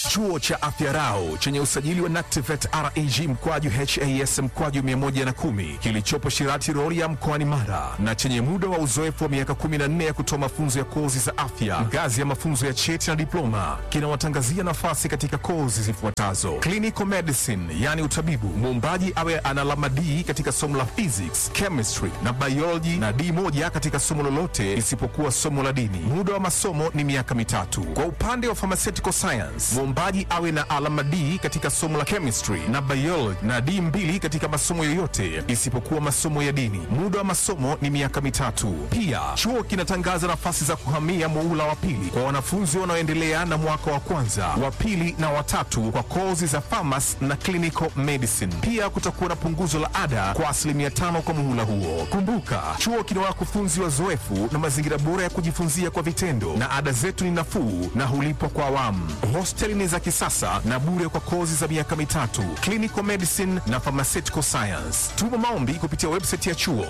Chuo cha Afya Rau chenye usajili wa NACTIVATE reg mkwaju has mkwaju 110 kilichopo Shirati Rorya mkoani Mara na chenye muda wa uzoefu wa miaka 14 ya kutoa mafunzo ya kozi za afya ngazi ya mafunzo ya cheti na diploma kinawatangazia nafasi katika kozi zifuatazo: clinical medicine, yani utabibu, muombaji awe ana alama D katika somo la physics, chemistry na biology na D moja katika somo lolote isipokuwa somo la dini. Muda wa masomo ni miaka mitatu. Kwa upande wa pharmaceutical science, muombaji awe na alama D katika somo la chemistry na biology na D mbili katika masomo yoyote isipokuwa masomo ya dini. Muda wa masomo ni miaka mitatu. Pia chuo kinatangaza nafasi za kuhamia muula wa pili kwa wanafunzi wanaoendelea na mwaka wa kwanza, wa pili na watatu kwa kozi za pharmacy na clinical medicine. Pia kutakuwa na punguzo la ada kwa asilimia tano kwa muhula huo. Kumbuka, chuo kina wakufunzi wazoefu na mazingira bora ya kujifunzia kwa vitendo, na ada zetu ni nafuu na hulipwa kwa awamu. Hosteli ni za kisasa na bure kwa kozi za miaka mitatu, clinical medicine na pharmaceutical science. Tuma maombi kupitia website ya chuo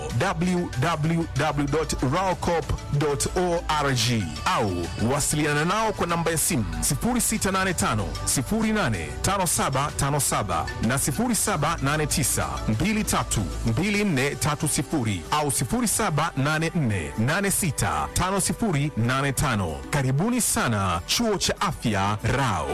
www.raocop.org au wasiliana nao kwa namba ya simu 0685 085757 na 0789 232430 au 0784865085. Karibuni sana chuo cha afya Rao.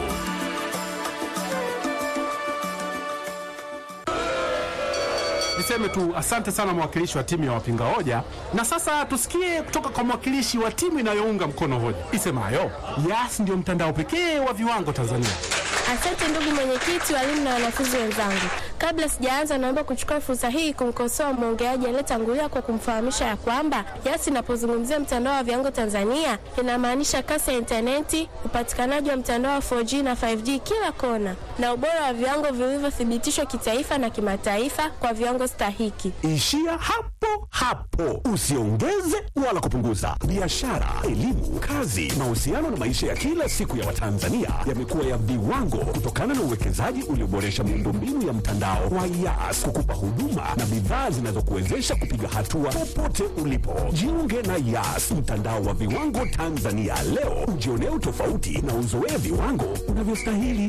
Niseme tu asante sana mwakilishi wa timu ya wapinga hoja, na sasa tusikie kutoka kwa mwakilishi wa timu inayounga mkono hoja isemayo Yas ndio mtandao pekee wa viwango Tanzania. Asante ndugu mwenyekiti, walimu na wanafunzi wenzangu. Kabla sijaanza, naomba kuchukua fursa hii kumkosoa mwongeaji aliyetangulia kwa kumfahamisha ya kwamba Yas inapozungumzia mtandao wa viwango Tanzania inamaanisha kasi ya intaneti, upatikanaji wa mtandao wa 4G na 5G kila kona, na ubora wa viwango vilivyothibitishwa kitaifa na kimataifa kwa viwango stahiki. Ishia hapo hapo, usiongeze wala kupunguza. Biashara, elimu, kazi, mahusiano na maisha ya kila siku ya Watanzania yamekuwa ya viwango kutokana na uwekezaji ulioboresha miundombinu ya mtandao wa Yas kukupa huduma na bidhaa zinazokuwezesha kupiga hatua popote ulipo. Jiunge na Yas, mtandao wa viwango Tanzania leo, ujionee utofauti na uzoee viwango unavyostahili.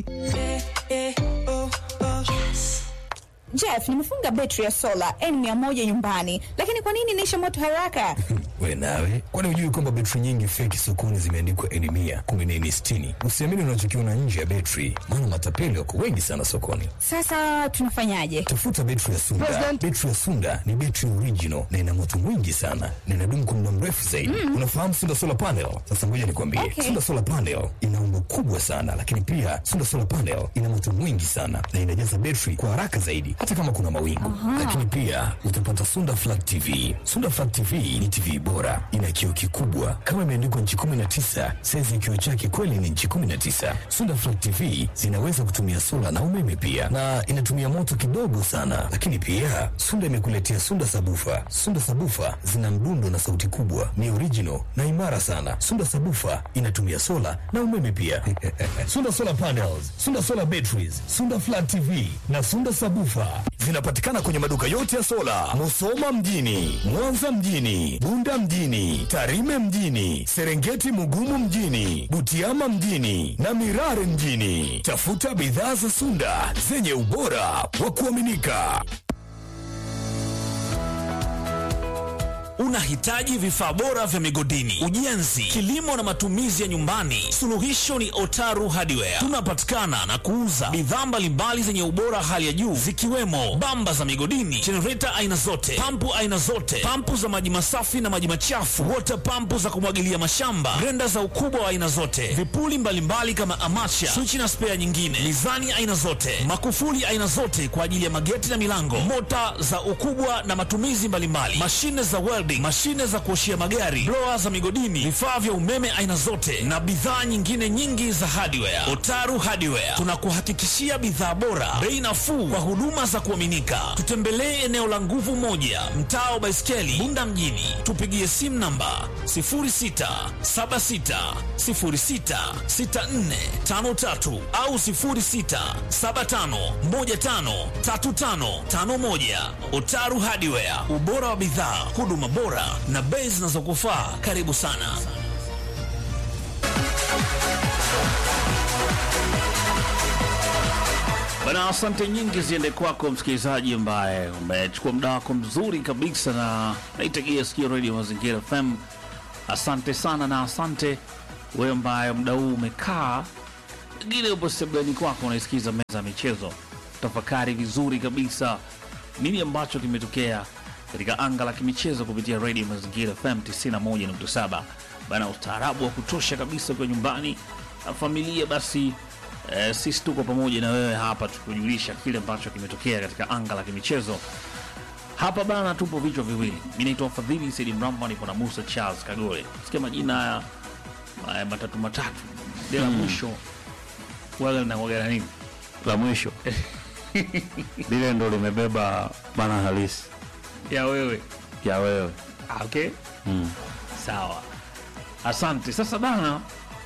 Jeff, nimefunga betri ya sola N100 nyumbani, lakini kwa nini inaisha moto haraka? We nawe, kwani hujui kwamba betri nyingi feki sokoni zimeandikwa N mia kumbe ni N sitini? Usiamini unachokiona nje ya betri, maana matapeli wako wengi sana sokoni. Sasa tunafanyaje? Tafuta betri ya Sunda. Betri ya Sunda ni betri original na ina moto mwingi sana na inadumu kwa muda mrefu zaidi. Unafahamu Sunda solar panel? Sasa ngoja nikwambie, Okay. Sunda solar panel ina umbo kubwa sana, lakini pia Sunda solar panel ina moto mwingi sana na inajaza betri kwa haraka zaidi, hata kama kuna mawingu. Lakini pia utapata Sunda flat TV. Sunda flat TV ni TV bora, ina kioo kikubwa kama imeandikwa nchi 19. Saizi ya kioo chake kweli ni nchi 19. Sunda flat TV zinaweza kutumia sola na umeme pia, na inatumia moto kidogo sana. Lakini pia Sunda imekuletea Sunda sabufa. Sunda sabufa zina mdundo na sauti kubwa, ni original na imara sana. Sunda sabufa inatumia sola na umeme pia. Sunda solar panels, Sunda solar batteries, Sunda flat TV na Sunda sabufa zinapatikana kwenye maduka yote ya sola, Musoma mjini, Mwanza mjini, Bunda mjini, Tarime mjini, Serengeti Mugumu mjini, Butiama mjini na Mirare mjini. Tafuta bidhaa za Sunda zenye ubora wa kuaminika. Unahitaji vifaa bora vya migodini, ujenzi, kilimo na matumizi ya nyumbani? Suluhisho ni Otaru Hardware. Tunapatikana na kuuza bidhaa mbalimbali zenye ubora hali ya juu zikiwemo bamba za migodini, jenereta aina zote, pampu aina zote, pampu za maji masafi na maji machafu, water pampu za kumwagilia mashamba, grenda za ukubwa wa aina zote, vipuli mbalimbali kama amacha, swichi na spea nyingine, mizani aina zote, makufuli aina zote kwa ajili ya mageti na milango, mota za ukubwa na matumizi mbalimbali, mashine za welding, mashine za kuoshia magari, blower za migodini, vifaa vya umeme aina zote na bidhaa nyingine nyingi za hardware. Otaru Hardware tunakuhakikishia bidhaa bora, bei nafuu kwa huduma za kuaminika. Tutembelee eneo la nguvu moja, mtaa wa Baiskeli, Bunda mjini. Tupigie simu namba 0676066453 au 0675153551. Otaru Hardware, ubora wa bidhaa, huduma bora na bei zinazokufaa. Karibu sana. Bana, asante nyingi ziende kwako msikilizaji ambaye umechukua muda wako mzuri kabisa na naitegea sikio Radio Mazingira FM. Asante sana na asante wewe ambaye muda huu umekaa, pengine upo sebuleni kwako unaisikiza meza ya michezo, tafakari vizuri kabisa nini ambacho kimetokea katika anga la kimichezo kupitia Radio Mazingira FM 91.7. Bana, ustaarabu wa kutosha kabisa kwa nyumbani na familia basi Eh, sisi tuko pamoja na wewe hapa tukujulisha kile ambacho kimetokea katika anga la kimichezo hapa bana. Tupo vichwa viwili, mi naitwa Fadhili Saidi Mramba, nipo na Musa Charles Kagole. Sikia majina haya haya matatu matatu, de la mwisho waga linakuwaga na nini? la mwisho lile ndo limebeba maana halisi ya wewe ya wewe Ah, okay. Sawa, asante. Sasa bana,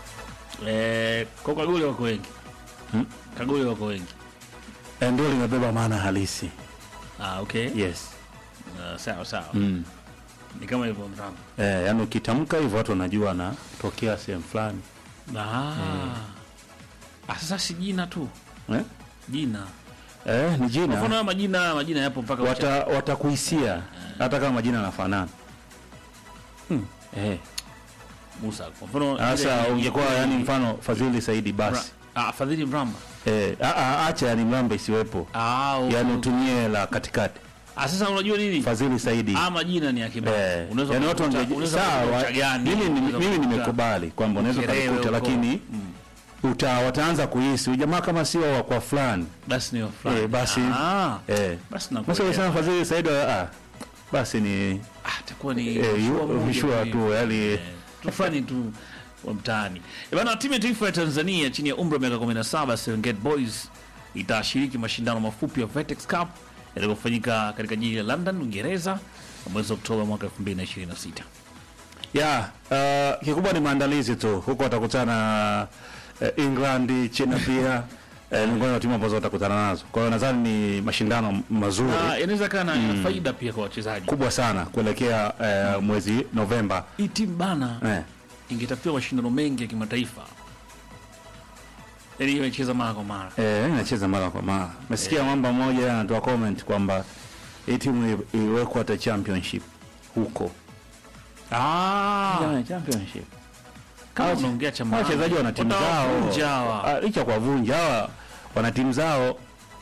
eh, kwa Kagole wako wengi Hmm? Kagole wako wengi Eh, ndio limebeba maana halisi ah, okay. yes Ah, sawa sawa, mm. ni kama hivyo Mramba. eh, yani ukitamka hivyo watu wanajua anatokea sehemu fulani Ah. Ah, sasa si jina tu eh? jina eh, ni Kwa mfano jina haya majina majina yapo mpaka ucha- wata, watakuhisia hata kama majina yanafanana hmm. eh. Musa kwa mfano Sasa ile- ungekuwa ile- yani mfano Fadhili Saidi Mra- basi ah, Fadhili Mramba eh, a- a- acha yani mramba isiwepo ah, okay. yani utumie la katikati ah, sasa unajua nini Fadhili Saidi ah, majina ni ya kibao Eh, unaweza yani watu kukuta- wangeji- unaweza sawa, kukuta gani mimi ni- unaweza mimi kukuta- nimekubali kwamba unaweza Ukerewe ukalikuta huko. lakini uta wataanza kuhisi ujamaa kama sio wa kwa fulani basi ni wa fulani eh, basi ah, eh. basi Sasa nakuelewa. ukisema Fadhili Saidi ah, basi ni ah, itakuwa ni eh, mshua yu- moja mshua tu tu hivi. yani Eh, tufani tu wa mtaani Eh, bana. Timu ya taifa ya Tanzania chini ya umri wa miaka 17 Serengeti Boys itashiriki mashindano mafupi ya Vetex Cup yatakayofanyika katika jiji la London, Uingereza mwezi Oktoba mwaka 2026. ya uh, kikubwa ni maandalizi tu huko watakutana uh, England China pia eh, miongoni mwa timu ambazo watakutana nazo kwa hiyo nadhani ni mashindano mazuri Na inaweza kaa na ina faida pia kwa wachezaji. kubwa sana kuelekea eh, mwezi Novemba Hii timu bana eh. ingetafutiwa mashindano mengi ya kimataifa, yaani imecheza mara kwa mara. Eh, inacheza mara kwa mara. Mesikia mwamba mmoja anatoa comment kwamba hii timu i- iwekwe hata championship huko. Ah, Yeah, championship. kama Hawa- unaongea cha hawa maana. wachezaji wana timu Watawavunja zao. hawa. Ah, Licha kwa vunja hawa wana timu zao.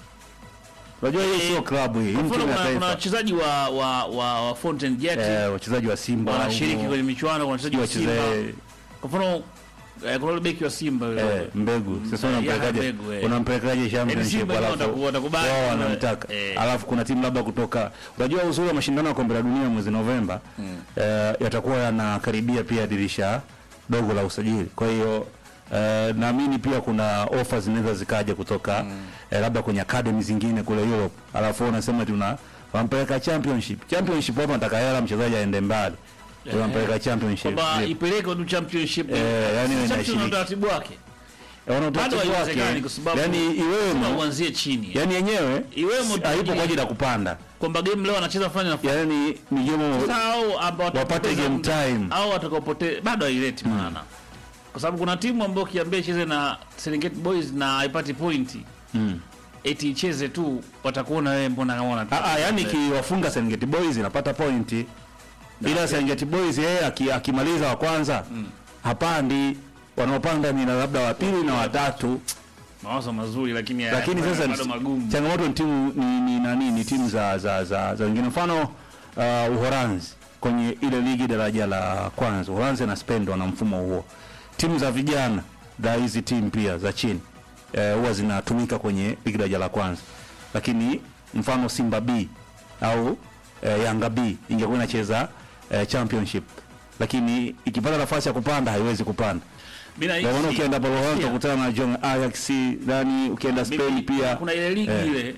Unajua hii sio klabu hii, hii Kwa ni mfano timu ya kuna, kuna taifa. wachezaji wa, wa, wa, wa Fountain Gate Eh, wachezaji wa Simba wanashiriki huko, kwenye michuano, kuna wachezaji wa Simba. wacheze Kwa mfano eh, kuna yule beki wa Simba yule. eh, mbegu. Sasa Eh, unampelekaje? Yahya Mbegu, eh. Unampelekaje championship Simba wenyewe alafu wataku- watakubali. wao wanamtaka. Eh. Alafu kuna timu labda kutoka unajua uzuri wa mashindano ya kombe la dunia mwezi Novemba eh, yatakuwa yanakaribia pia dirisha dogo la usajili. Kwa hiyo eh, naamini pia kuna offers zinaweza zikaja kutoka eh, labda kwenye academy zingine kule Europe. Alafu wewe unasema tuna wampeleka championship. Championship hapo nataka hela mchezaji aende mbali. Tunampeleka championship. Kwamba Zip. ipeleke tu championship. Eh, yani iwe Championship inashiriki. na utaratibu wake. Wana Bado utaratibu haiwezekani wake. kwa sababu Yani lazima iwemo uanzie chini. yani yenyewe Iwemo si- haipo kwa ajili ya kupanda. Kwamba game leo anacheza fulani na fulani. Yani ni game Sasa hao ambao wapate watakapoteza game muda, time. au watakapote bado haileti maana. Kwa sababu kuna timu ambayo kiambia icheze na Serengeti Boys na haipati pointi. Mm. Eti icheze tu watakuona wewe mbona kama una Ah, ah, yani kiwafunga Serengeti Boys inapata pointi. Ila Serengeti Boys yeye aki- akimaliza wa kwanza hapandi. Wanaopanda ni labda wa pili na watatu. mawazo mazuri lakini Lakini haya- sasa bado magumu. changamoto ni timu ni, ni nani ni timu za za za, za wengine mfano uh, Uholanzi kwenye ile ligi daraja la kwanza Uholanzi na Spain wana mfumo huo. Timu za vijana za hizi timu pia za chini eh, huwa zinatumika kwenye ligi daraja la kwanza, lakini mfano Simba B au eh, Yanga B ingekuwa inacheza eh, championship, lakini ikipata nafasi ya kupanda haiwezi kupanda. Mimi Ndio maana nahisi- ukienda Bologna Pia, utakutana na John Ajax, nani ukienda Spain mimi- pia kuna ile ligi Eh. ile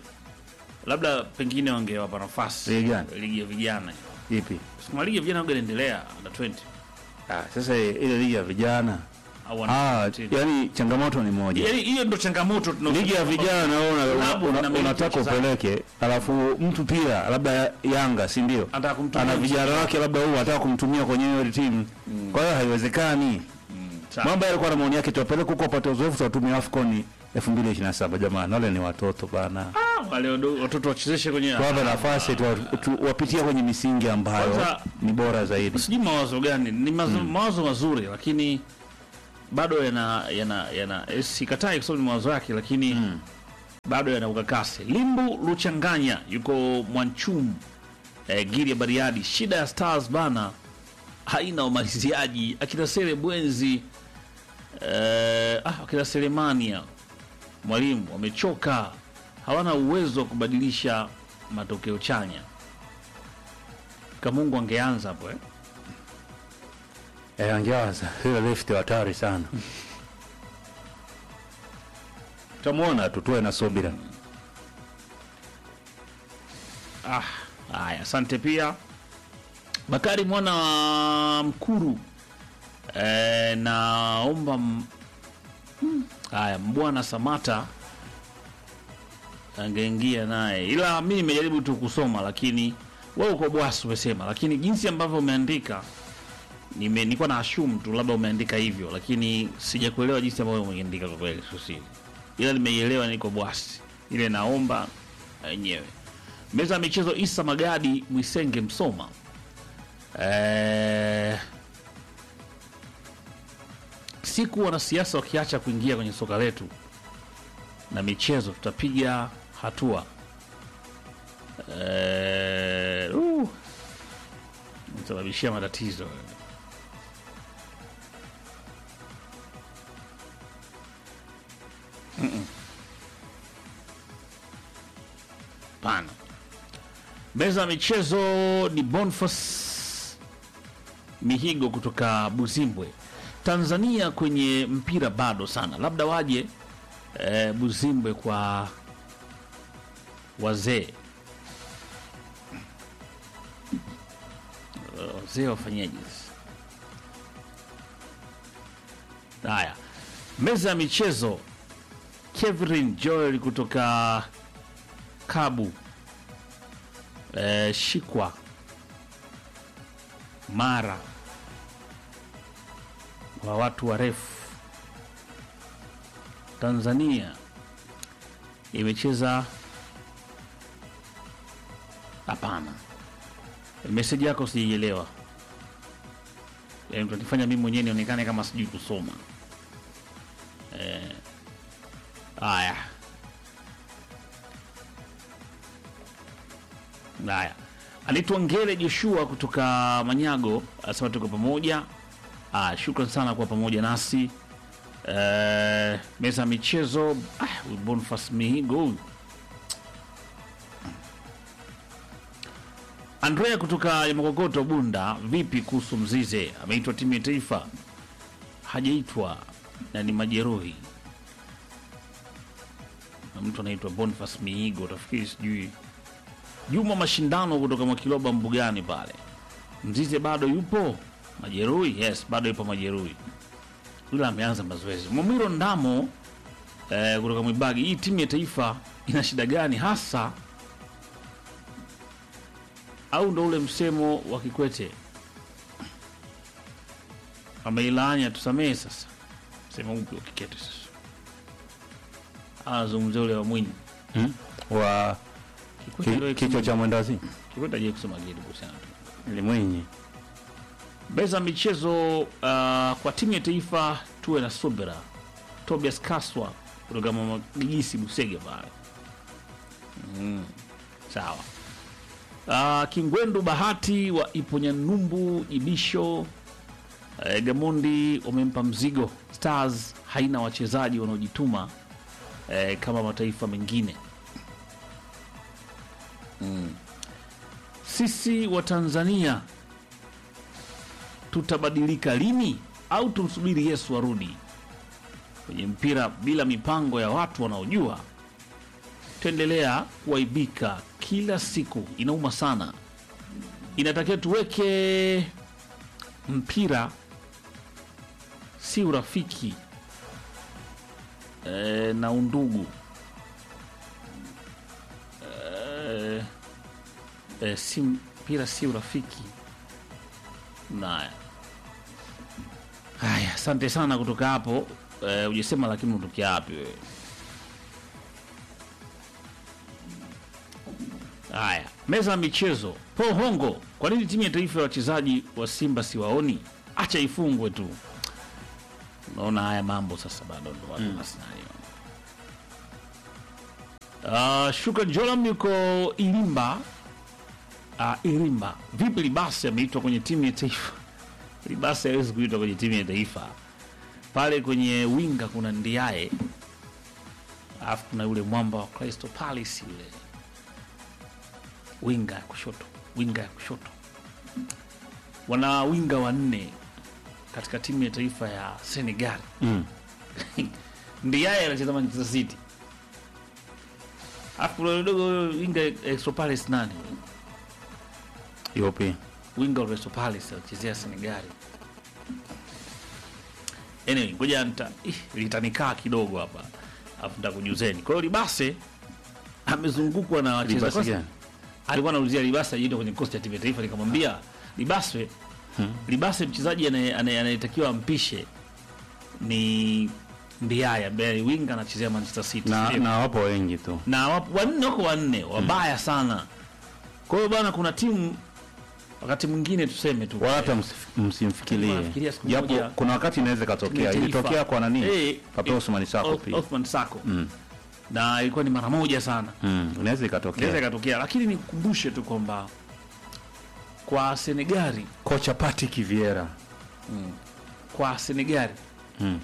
labda pengine wangewapa nafasi Ligi gani? ligi ya vijana ipi? Sukuma ligi ya vijana waga inaendelea under 20 Ah, sasa ile ligi ya vijana au under ah, 17. yani changamoto ni moja. Yaani hiyo ndo changamoto tunao- Ligi ya vijana naona una, Klabu una, inamiliki unataka wachezaji. upeleke, alafu mtu pia labda Yanga, si ndio? Anataka kumtumia Ana vijana mchezaji. wake labda huu anataka kumtumia kwenye hiyo timu. Kwa hiyo haiwezekani. Sawa. mambo yalikuwa na maoni yake tuwapeleke huko wapate uzoefu tuwatumie AFCON 2027 jamani wale ni watoto bana Ah, wale wado- watoto wachezeshe kwenye tuwape nafasi tuwa- tu- wapitie kwenye misingi ambayo Kwanza- ni bora zaidi sijui mawazo gani ni mazo, mawazo mazuri lakini bado yana yana yana eh, sikatai kwa sababu ni mawazo yake lakini bado yana ukakasi limbu luchanganya yuko mwanchum eh, giri ya bariadi shida ya stars bana haina umaliziaji akina sele bwenzi eh, ah, akina selemania mwalimu wamechoka hawana uwezo wa kubadilisha matokeo chanya kamungu angeanza hapo eh? eh, angewaza ile left hatari sana tutamwona tu tuwe na subira Ah, haya, asante pia Bakari mwana wa Mkuru. E, naomba m- hmm, haya mbwana Samata angeingia naye, ila mi nimejaribu tu kusoma, lakini wewe uko bwasi umesema, lakini jinsi ambavyo umeandika nime nilikuwa na assume tu labda umeandika hivyo, lakini sijakuelewa jinsi ambavyo umeandika kwa kweli, sio siri, ila nimeielewa, niko bwasi ile, naomba wenyewe meza ya michezo Isa Magadi Mwisenge Msoma. Eh, siku wanasiasa wakiacha kuingia kwenye soka letu na michezo, tutapiga hatua. Eh, uh, sababishia matatizo Mm-mm. Pana meza ya michezo ni Boniface Mihigo kutoka Buzimbwe. Tanzania kwenye mpira bado sana, labda waje eh, Buzimbwe kwa wazee Eh, wazee wafanyaje sasa? Haya, meza ya michezo Kevin Joel kutoka Kabu eh, Shikwa Mara wa watu warefu. Tanzania imecheza hapana. Meseji yako sijaielewa, yaani tunanifanya mimi mwenyewe nionekane kama sijui kusoma. Eh, haya Haya, anaitwa Ngele Joshua kutoka Manyago, anasema tuko pamoja. Ah, shukran sana kwa pamoja nasi. Eh, meza ya michezo ah, huyu Boniface Mihigo huyu. Andrea kutoka Yamakokoto Bunda, vipi kuhusu Mzize? Ameitwa timu ya taifa, hajaitwa na ni majeruhi, na mtu anaitwa Boniface Mihigo, utafikiri sijui Juma Mashindano kutoka Mwakiloba Mbugani pale. Mzize bado yupo majeruhi? Yes, bado yupo majeruhi, ila ameanza mazoezi. Mwamiro Ndamo eh, kutoka Mwibagi, hii timu ya taifa ina shida gani hasa, au ndo ule msemo wa Kikwete ameilaanya tusamehe? Sasa msemo upi wa Kikwete sasa? Anazungumzia ule wa Mwinyi hmm? wa Kikwete ndio ki, kichwa cha mwendazi Kikwete aje kusema kitu kuhusiana tu ni Mwinyi. Meza ya michezo uh, kwa timu ya taifa tuwe na subira. Tobias Kaswa kutoka Mama Gigisi Busege pale. Mm, sawa. Uh, Kingwendu Bahati wa Iponyanyumbu Ibisho uh, Gamondi wamempa mzigo. Stars haina wachezaji wanaojituma uh, kama mataifa mengine. Mm. Sisi wa Tanzania tutabadilika lini au tumsubiri Yesu arudi? Kwenye mpira bila mipango ya watu wanaojua, tuendelea kuaibika kila siku. Inauma sana. Inatakiwa tuweke mpira si urafiki e, na undugu e, e, si mpira si urafiki naya Haya, asante sana kutoka hapo. Eh, ujasema lakini unatokea wapi wewe? Haya, meza ya michezo. Paul Hongo, kwa nini timu ya taifa ya wachezaji wa Simba siwaoni? Acha ifungwe tu. Unaona haya mambo sasa, bado ndo watu na scenario. Uh, Shukran Jolam yuko Ilimba. Uh, Ilimba. Vipi Libasi ameitwa kwenye timu ya taifa? Libasi hawezi kuitwa kwenye timu ya taifa. Pale kwenye winga kuna Ndiaye, alafu kuna yule mwamba wa Crystal Palace yule winga ya kushoto, winga ya kushoto. Wana winga wanne katika timu ya taifa ya Senegal. Mm. Ndiaye anacheza Manchester City, alafu kuna yule dogo winga ya Crystal Palace nani? Yupi? winga wa Crystal Palace alichezea Senegal. Anyway, ngoja nita ih, litanikaa kidogo hapa. Alafu nitakujuzeni. Kwa hiyo Libase amezungukwa na Libasi wachezaji. gani? Alikuwa anaulizia Libase ajiende kwenye kikosi cha timu ya taifa nikamwambia Libase Libase mchezaji anaye- anaye- anayetakiwa ampishe ni Ndiaye ambaye ni winga anachezea Manchester City. Na, Ndio na wapo wengi tu. na wapo- wanne wako wanne wabaya sana. Kwa hiyo bwana, kuna timu wakati mwingine tuseme tu Wala hata msif- msimfikirie. Nafikiria siku Japo moja- kuna wakati inaweza ikatokea. Taifa. Ilitokea kwa nani? Eh, Papa eh, Osman Sako Oth- pia. Othman Sako Mm. na ilikuwa ni mara moja sana, Mm. Inaweza inaweza ikatokea. ikatokea, lakini nikukumbushe tu kwamba kwa Senegali, Kocha Patrick Vieira. kwa Senegali, Mm.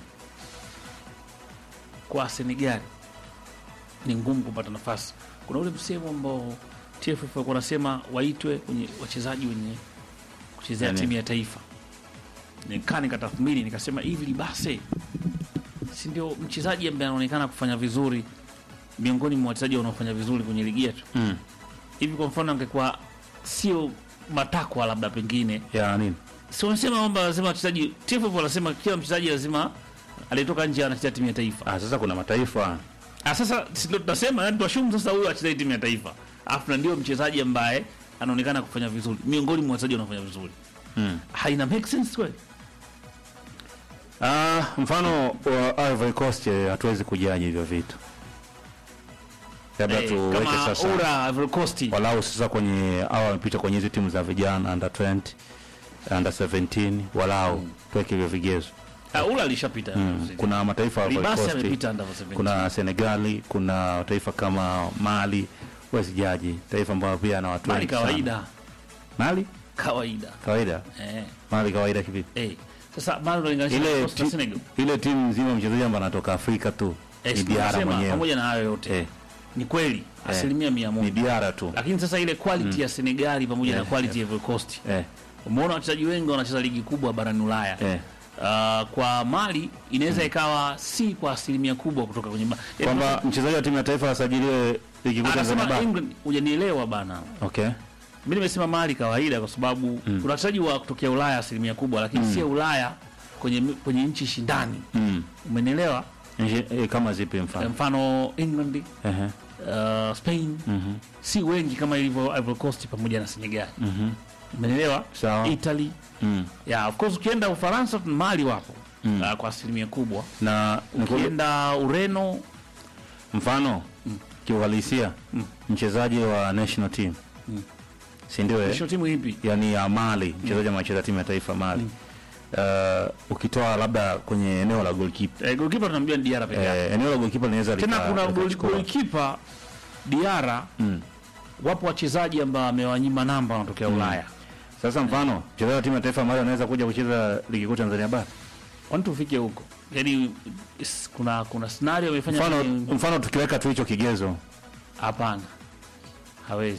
kwa Senegali ni ngumu kupata nafasi. Kuna ule msemo ambao TFF walikuwa wanasema waitwe kwenye wachezaji wenye kuchezea Yani. timu ya taifa. Nikaa nikatathmini nikasema, hivi Libase si ndio mchezaji ambaye anaonekana kufanya vizuri miongoni mwa wachezaji wanaofanya vizuri kwenye ligi yetu Mm. hivi? Kwa mfano angekuwa sio matakwa labda pengine Ya nini? si wanasema kwamba lazima wachezaji TFF wanasema kila mchezaji lazima aliyetoka nje anachezea timu ya taifa. Ah, sasa kuna mataifa. Ah, sasa si ndio tunasema yani tuashumu sasa huyu achezee timu ya taifa. Alafu na ndio mchezaji ambaye anaonekana kufanya vizuri miongoni mwa wachezaji wanaofanya vizuri. Mm. Haina make sense kweli? Ah, mfano wa Ivory Coast eh, hatuwezi kujaji hivyo vitu. Labda Eh, tuweke kama sasa Ura Ivory Coast. walau sasa kwenye au wamepita kwenye hizi timu za vijana under 20 under 17 walau tuweke hivyo vigezo. Ah, Ura alishapita. Mm. Kuna mataifa ya Ivory Libasi Coast, amepita under 17. kuna Senegali, kuna taifa kama Mali, huwezi jaji taifa ambayo pia na watu Mali wengi sana. kawaida. Mali Kawaida. kawaida, Eh. Mali kawaida kivipi? Eh. Sasa Mali unalinganisha na Ile Coast na ti- Senegal. ile timu nzima mchezaji ambaye anatoka Afrika tu Eh, ni si Diara tunasema, mwenyewe pamoja na hayo yote. eh, Ni kweli asilimia mia ni moja. Diara tu Lakini sasa ile quality ya Senegali pamoja na Eh, quality ya Ivory Coast. eh, Umeona wachezaji wengi wanacheza ligi kubwa barani Ulaya. eh. Uh, kwa Mali inaweza ikawa si kwa asilimia kubwa kutoka kwenye ma- Yaani kwamba mchezaji wa timu ya taifa asajiliwe ligi kuu Tanzania anasema bara. England, hujanielewa bana. Okay. Mimi nimesema Mali kawaida, kwa sababu kuna wachezaji wa kutokea Ulaya asilimia kubwa, lakini sio Ulaya kwenye kwenye nchi shindani. Mm. Umenielewa? Nje- eh, kama zipi mfano? Mfano England, Ehe. uh, Spain Mhm. si wengi kama ilivyo Ivory Coast pamoja na Senegal. Mhm. Umenielewa? Sawa. Italy, Mm. yeah, of course ukienda Ufaransa Mali wapo Mm. uh, kwa asilimia kubwa. Na niku- Ukienda Ureno mfano kiuhalisia mchezaji wa national team si ndio eh? National timu ipi? yani ya Mali mchezaji mm. anacheza timu ya taifa Mali uh, ukitoa labda kwenye eneo la goalkeeper Eh, goalkeeper tunamjua ni Diarra peke yake. eh, eneo la goalkeeper linaweza Tena lika- kuna goal- likachukua. goalkeeper Diarra, Mm. wapo wachezaji ambao amewanyima namba wanatokea Ulaya. Sasa mfano mchezaji wa timu ya taifa Mali anaweza kuja kucheza ligi kuu Tanzania bara Kwani tufike huko? Yaani is- kuna kuna scenario amefanya mfano, kwenye- mfano tukiweka tu hicho kigezo hapana. Hawezi.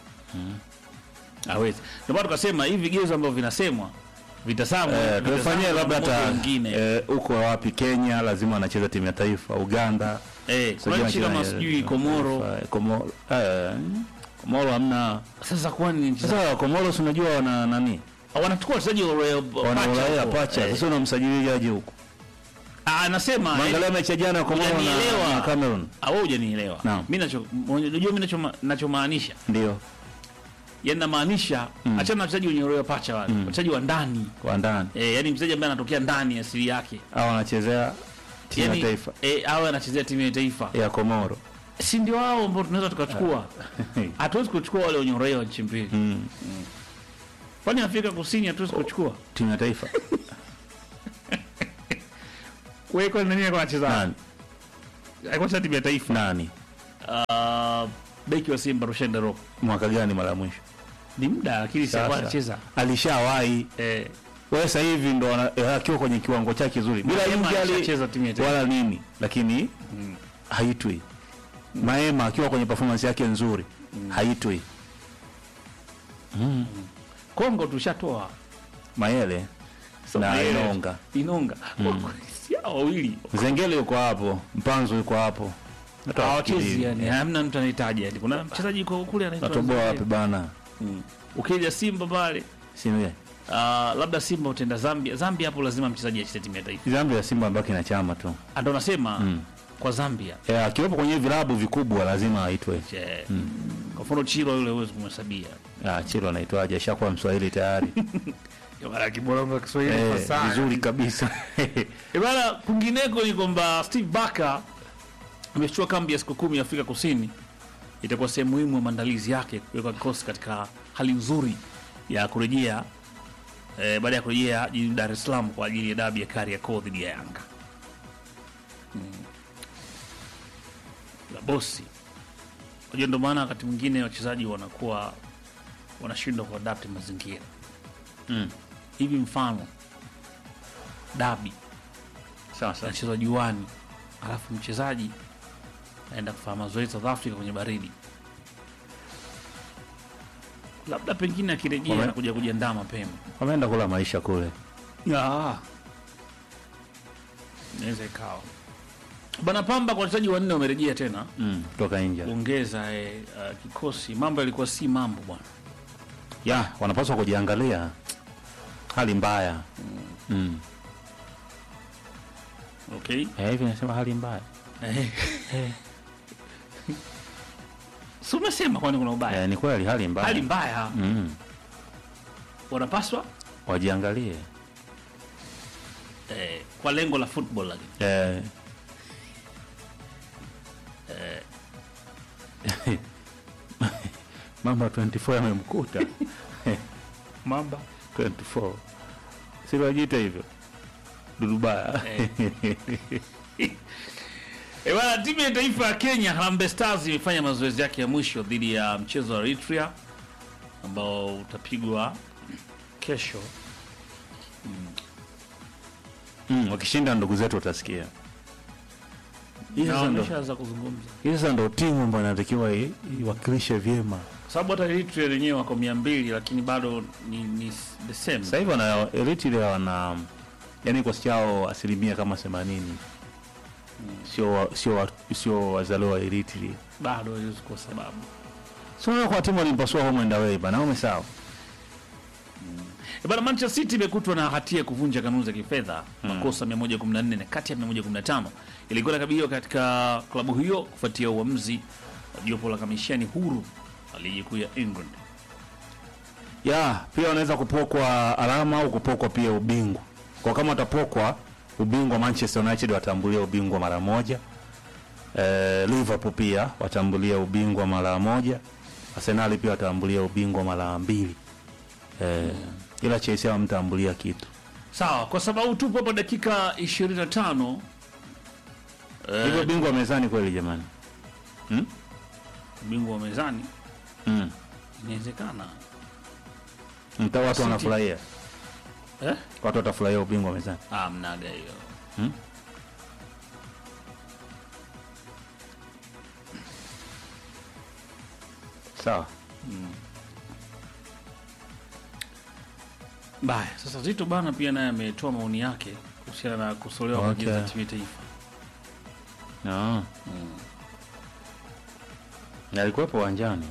Hawezi. Ndio maana tukasema hivi vigezo ambavyo vinasemwa vitasamwa eh, vitazamwa tufanyie na labda mmoja hata wengine. eh, huko wapi Kenya lazima anacheza timu ya taifa Uganda Eh, kuna sijui nchi anacheza kama ya- sijui Komoro. taifa, eh, Komoro eh, Komoro hamna Sasa kwani ni nchi za- sasa Komoro si unajua wana nani wanachukua wachezaji wa Royal wana Pacha Ulaya huko. pacha Eh. sasa unamsajiliaje huko Ah, anasema Mwangalia mechi ya jana ya Komoro Hujanielewa. na, na Cameroon Ah, wewe hujanielewa. Naam. Mimi nacho unajua mimi nacho nachomaanisha. ndio yani namaanisha achana na wachezaji wenye roho pacha wale wachezaji wa ndani Kwa ndani eh, yani mchezaji ambaye anatokea ndani asili yake au anachezea timu yani, ya taifa eh, awe anachezea timu ya taifa ya Komoro. si ndio wao ambao tunaweza tukachukua hatuwezi kuchukua wale wenye uraia wa nchi mbili Mm. kwani afrika kusini hatuwezi kuchukua Timu ya taifa wewe kwani nani alikuwa anacheza nani? alikuwa anacheza timu ya taifa Nani? uh, beki wa simba Rushine Rock Mwaka gani mara ya mwisho? ni muda lakini si alikuwa Sasa. anacheza Alishawahi eh wewe sasa hivi ndo ana- eh, akiwa kwenye kiwango chake kizuri bila Maema injali alishacheza timu ya taifa. wala nini, lakini haitwi. Maema akiwa kwenye performance yake nzuri haitwi. Kongo tushatoa Mayele na Mayele. Inonga, Inonga si hao wawili Zengele yuko hapo, Mpanzu yuko hapo, Hata hawachezi wafikiri, yani eh, hamna mtu anahitaji yani kuna mchezaji yuko kule anaitwa natoboa wapi Zambia. bana? ukija Simba pale Sini uh, labda Simba utenda Zambia Zambia hapo lazima mchezaji acheze timu ya taifa Zambia ya Simba ambaki na chama tu. Ah, ndo nasema kwa Zambia Eh, akiwepo kwenye vilabu vikubwa lazima aitwe. Je, kwa mfano Chilo yule huwezi kumhesabia Ah, Chilo anaitwaje? Ashakuwa Mswahili tayari. Mara kibolongo wa Kiswahili Eh, fasaha. vizuri kabisa. Eh, bana kwingineko ni kwamba Steve Barker amechukua kambi ya siku kumi Afrika Kusini. Itakuwa sehemu muhimu ya maandalizi yake kuweka kikosi katika hali nzuri ya kurejea eh, baada ya kurejea jijini Dar es Salaam kwa ajili ya dabi ya Kariakoo dhidi ya Yanga. Mm. La bosi. Unajua ndio maana wakati mwingine wachezaji wanakuwa wanashindwa kuadapti mazingira. Mm. Hivi mfano dabi Sasa anachezwa juani, alafu mchezaji aenda kufanya mazoezi South Africa kwenye baridi, labda pengine akirejea Wame- anakuja kujiandaa mapema. wameenda kula maisha kule. Inaweza ikawa bana. Pamba kwa wachezaji wanne wamerejea tena Mm, kutoka nje. kuongeza eh, uh, kikosi. Mambo yalikuwa si mambo bwana. Ya, wanapaswa kujiangalia. Hali mbaya. Mm. Okay, Eh, hivi nasema hali mbaya. Eh. si umesema kwani kuna ubaya? Eh, ni kweli hali mbaya. Hali mbaya, Mm. wanapaswa Wajiangalie. eh, kwa lengo la football lakini Eh. Mamba 24 yamemkuta. Mamba 24. Si wajiita hivyo. Dudubaya. E bwana, timu ya taifa ya Kenya Harambee Stars imefanya mazoezi yake ya mwisho dhidi ya mchezo wa Eritrea ambao utapigwa kesho. Mm, wakishinda ndugu zetu utasikia. Hii Na sasa ndo wameshaanza kuzungumza, hii sasa ndo timu ambayo inatakiwa i- iwakilishe vyema. kwa sababu hata Eritrea wenyewe wako mia mbili lakini bado ni, ni the same. Sasa hivi wana Eritrea wana yani kikosi chao asilimia kama 80. Sio wa- sio wa- sio wazaliwa wa Eritrea. Bado haiwezi kuwa sababu. Sio kwa timu walimpasua home and away bana, ume sawa. E bana, Manchester City imekutwa na hatia ya kuvunja kanuni za kifedha makosa 114 na kati ya 115 ilikuwa inakabiliwa katika klabu hiyo kufuatia uamuzi wa jopo la kamishani huru la ligi kuu ya England. Ya, pia wanaweza kupokwa alama au kupokwa pia ubingwa. Kwa kama watapokwa ubingwa, Manchester United watambulia ubingwa mara moja. Eh, Liverpool pia watambulia ubingwa mara moja. Arsenal pia watambulia ubingwa mara mbili. Eh, ila Chelsea hawamtambulia kitu. Sawa, kwa sababu tupo hapa dakika 25 Hivyo bingwa mezani kweli jamani. bingwa wa mezani Mm. inawezekana Mta watu City. wanafurahia. eh? Watu watafurahia ubingwa mezani. Ah, mnaga hiyo Hmm? Sawa. mbaya. Sasa Zito bana pia naye ametoa maoni yake kuhusiana na kusolewa kwa Okay. jezi za timu ya taifa. Ah. Na alikuwepo uwanjani.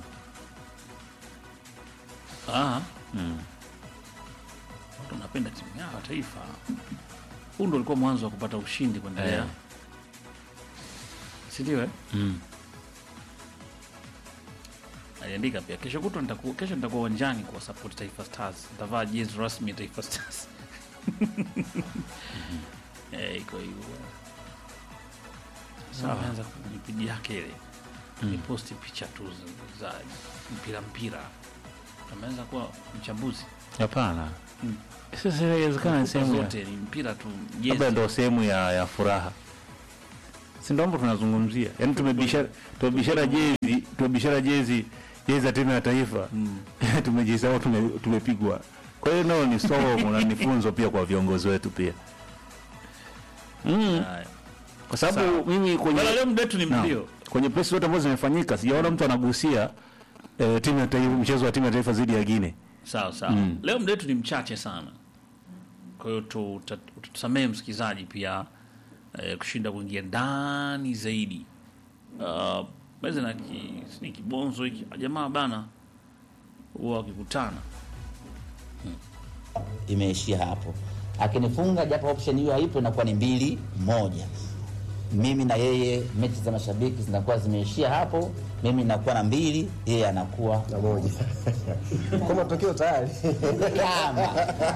Ah, Mm. watu wanapenda timu yao ya taifa. Huu ndo ulikuwa mwanzo wa kupata ushindi kuendelea, Eh. si ndio? Eh? Mm. aliandika pia kesho kutwa nitakuwa kesho nitakuwa uwanjani kwa support Taifa Stars. Nitavaa jezi rasmi ya Taifa Stars. Eh, iko hivyo. Sasa ameanza kujipidi yake ile. Ni posti picha tu za, za mpira mpira. Ameanza kuwa mchambuzi. Hapana. Sasa inawezekana ni sehemu ya zote ni mpira tu labda jezi. ndo sehemu ya, ya furaha si ndo hapo tunazungumzia yaani tumebishara tumebishara jezi tumebishara jezi jezi ya timu ya taifa tumejisahau tume, tumepigwa kwa hiyo nao ni somo na ni funzo pia kwa viongozi wetu pia mm. Haya. kwa sababu Sawa. mimi kwenye Bwana, leo muda wetu ni Naam. mbio. kwenye press zote ambazo zimefanyika sijaona mtu anagusia eh, timu ya taifa mchezo wa timu ya taifa dhidi ya Guinea Sawa sawa. Leo muda wetu ni mchache sana, kwa hiyo tu- uta- utatusamehe msikilizaji pia eh, kushinda kuingia ndani zaidi. Uh, meze na ki, ni kibonzo hiki jamaa bana, huwa wakikutana imeishia hapo. Akinifunga japo option hiyo haipo, inakuwa ni mbili moja. Mimi na yeye, mechi za mashabiki zinakuwa zimeishia hapo. Mimi nakuwa na mbili, yeye anakuwa na moja. Kwa matokeo tayari. Kama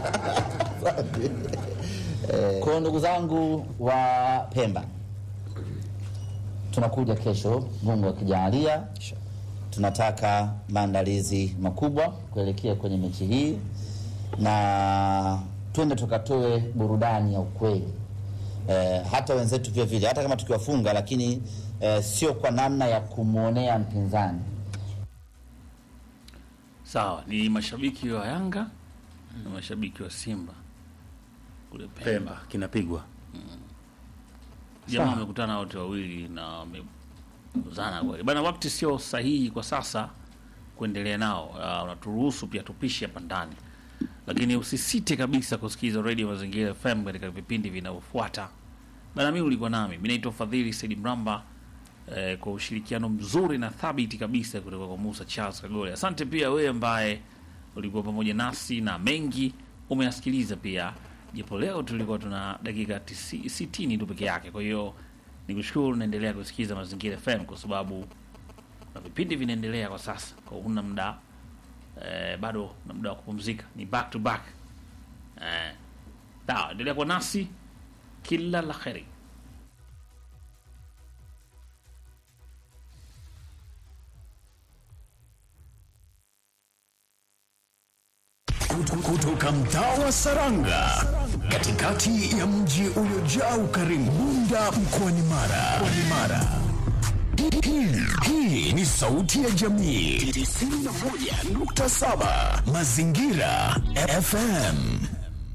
kwa ndugu zangu wa Pemba, tunakuja kesho, Mungu akijalia. Tunataka maandalizi makubwa kuelekea kwenye mechi hii, na twende tukatoe burudani ya ukweli eh, hata wenzetu vile vile, hata kama tukiwafunga, lakini eh, sio kwa namna ya kumwonea mpinzani. sawa. Ni mashabiki wa Yanga na mashabiki wa Simba kule Pemba. Pemba kinapigwa Jamaa Sawa. wamekutana wote wawili na wamezana kweli bana. Wakati sio sahihi kwa sasa kuendelea nao, uh, unaturuhusu pia tupishe hapa ndani, lakini usisite kabisa kusikiliza Radio Mazingira FM katika vipindi vinavyofuata. Bana, mimi ulikuwa nami, mimi naitwa Fadhili Said Mramba eh, kwa ushirikiano mzuri na thabiti kabisa kutoka kwa Musa Charles Kagole. Asante pia wewe ambaye ulikuwa pamoja nasi na mengi umeyasikiliza pia, japo leo tulikuwa tuna dakika tisi- sitini tu peke yake. Kwa hiyo nikushukuru, naendelea kusikiliza Mazingira FM kwa sababu na vipindi vinaendelea kwa sasa, kwa hiyo huna muda eh, bado na muda wa kupumzika, ni back to back eh. Sawa, endelea kuwa nasi, kila la kheri. kutoka mtaa wa Saranga katikati ya mji uliojaa ukarimu Bunda mkoani Mara. Mkoani Mara. Hii- hii- Hii ni sauti ya jamii 91.7 Mazingira FM.